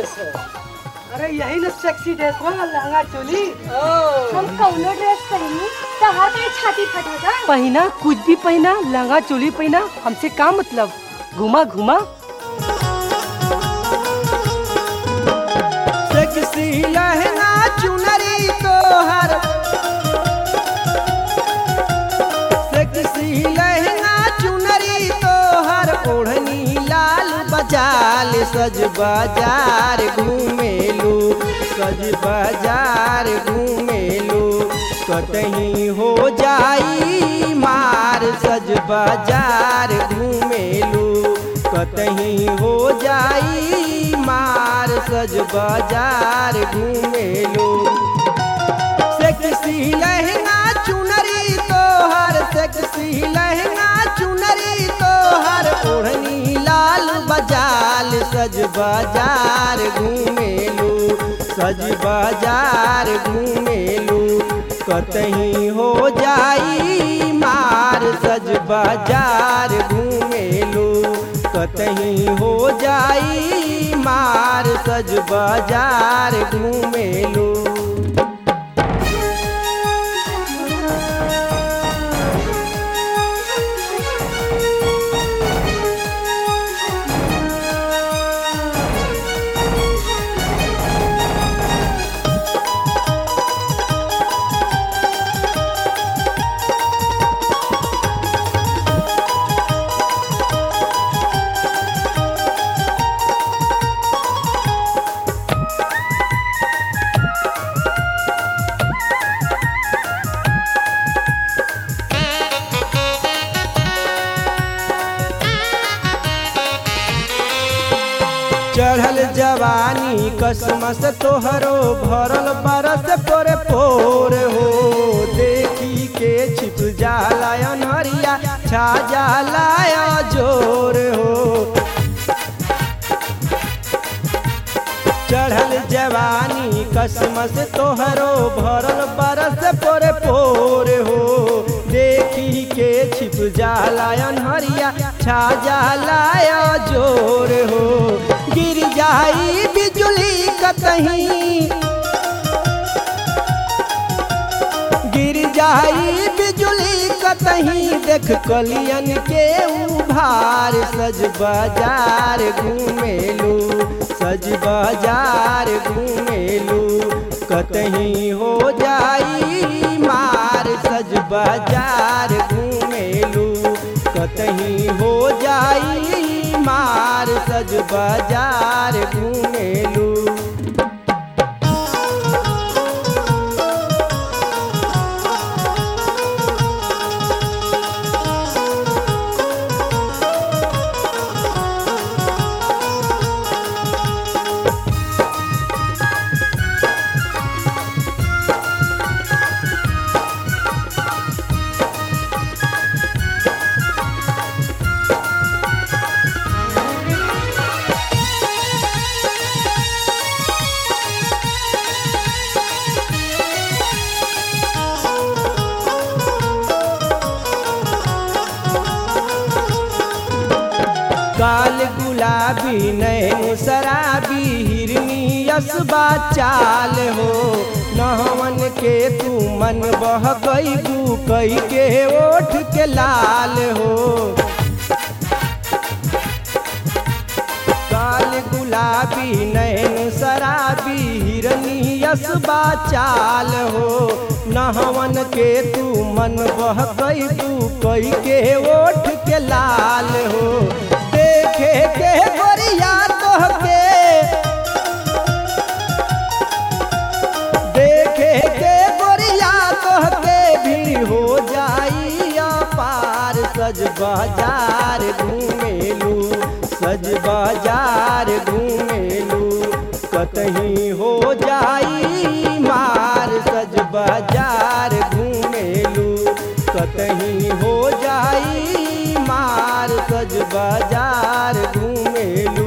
dress है अरे यही ना सेक्सी ड्रेस हो लहंगा चोली हम कौनो ड्रेस पहनी तो हर कहीं छाती फटेगा पहना कुछ भी पहना लहंगा चोली पहना हमसे का मतलब घुमा घुमा सेक्सी लहंगा चुनरी तोहर सेक्सी लहंगा चुनरी तोहर ओढ़नी लाल बजाल सज बाजार घूमेलू सज बाजार घूमेलू कतही हो जाई मार सज बाजार घूमेलू कतही हो जाई मार सज बाजार घूमेलू सेक्सी लहंगा चुनरी तोहर सेक्सी लहंगा चुनरी तोहर ओढ़नी लाल बजाल सज बाजार घूमेलू सज बाजार घूमेलू कतही हो जाई मार सज बाजार घूमेलू कतही हो जाई मार सज बाजार घूमेलू चढ़ल जवानी कसमस तोहरो भरल बरस पर पोर हो देखी के छिप जाला अनहरिया छा जाला जोर हो चढ़ल जवानी कसमस तोहरो भरल बरस पर पोर हो देखी के छिप जाला अनहरिया छा जाला जोर हो गिर जाई बिजुली कतहीं गिर जाई बिजुली कतहीं देख कलियन के उभार सज बाजार घूमेलू सज बाजार घूमेलू कतहीं हो जाई मार सज बाजार घूमेलू कतहीं हो जाई मार सज बाजार घूमेलू काल गुलाबी नैन शराबी हिरनी यसबा चाल हो नहवन के तू मन बह गई तू कई के ओठ के लाल हो काल गुलाबी नैन शराबी हिरनी यसबा चाल हो नहवन के तू मन बह गई तू कई के ओठ के लाल हो देखे के गोरिया तोहके देखे के गोरिया तोहके भीड़ हो जाई पार सज बाजार घूमेलू सज बाजार घूमेलू कतहीं हो जाई मार सज बाजार घूमेलू कतहीं हो जाई मार सज बाजार घूमेलू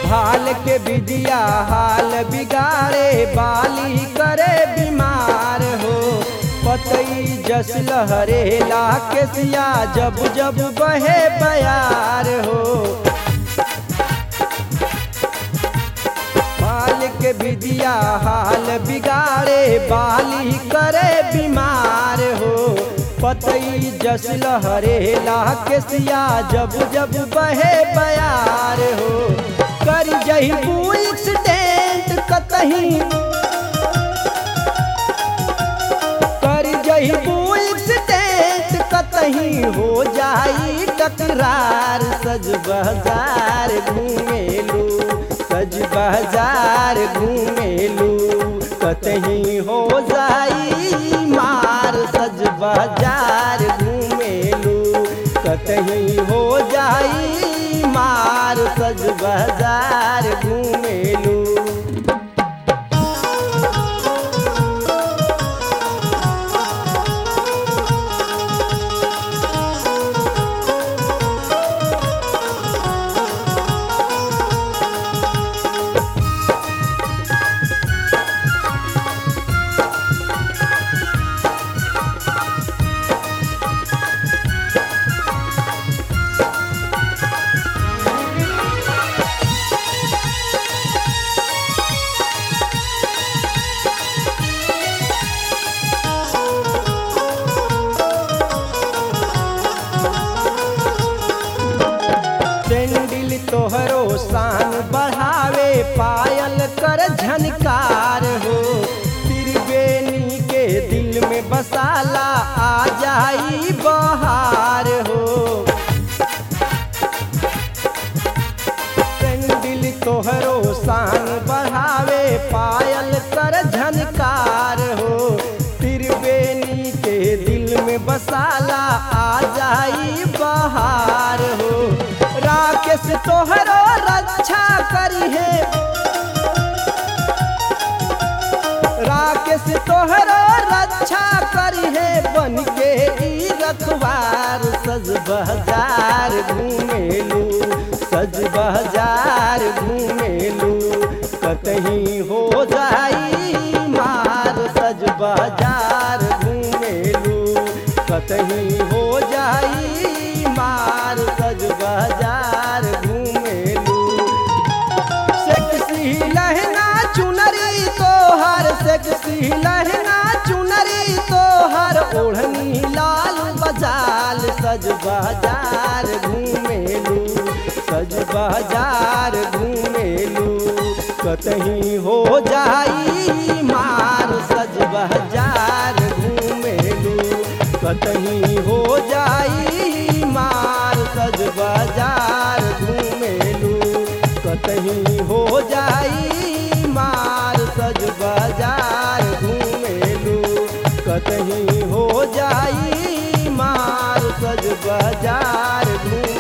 हाल के विदिया हाल बिगाड़े बाली करे बीमार हो पतई जस लहरेला के सिया जब जब बहे बयार हो हाल के विदिया हाल बिगाड़े बाली करे बीमार हो पतई जस लहरेला के सिया जब जब बहे बयार हो कर जही एक्सीडेंट कतही कर जही एक्सीडेंट कतही हो जाई टकरार सज बाजार घूमेलू सज बाजार घूमेलू कतही हो जाई मार सज बाजार घूमेलू कतही हो जाई मार सज बाजार घूमेलू सेंडिल तोहरो शान बढ़ावे पायल कर झनकार हो त्रिवेणी के दिल में बसाला आ जाई बहार हो सेंडिल तोहरो शान बढ़ावे पायल कर झनकार हो त्रिवेणी के दिल में बसाला आ जाई बहार हो राकेश तोहरो रक्षा करी है राकेश तोहरो रक्षा करी है बन के ई रखवार सज बाजार घूमेलू सज बाजार घूमेलू कतही हो जाई मार सज बाजार घूमेलू कतही हो जाई मार सज बाजार घूमेलू सेक्सी लहंगा चुनरी तोहर सेक्सी लहंगा चुनरी तोहर ओढ़नी लाल बजाल सज बाजार घूमेलू सज बाजार घूमेलू कतही हो जाई मार सज बाजार घूमेलू कतही हो जाई मार सज बाजार घूमेलू कतही हो जाई मार सज बाजार घूमेलू कतही हो जाई मार सज बाजार घूम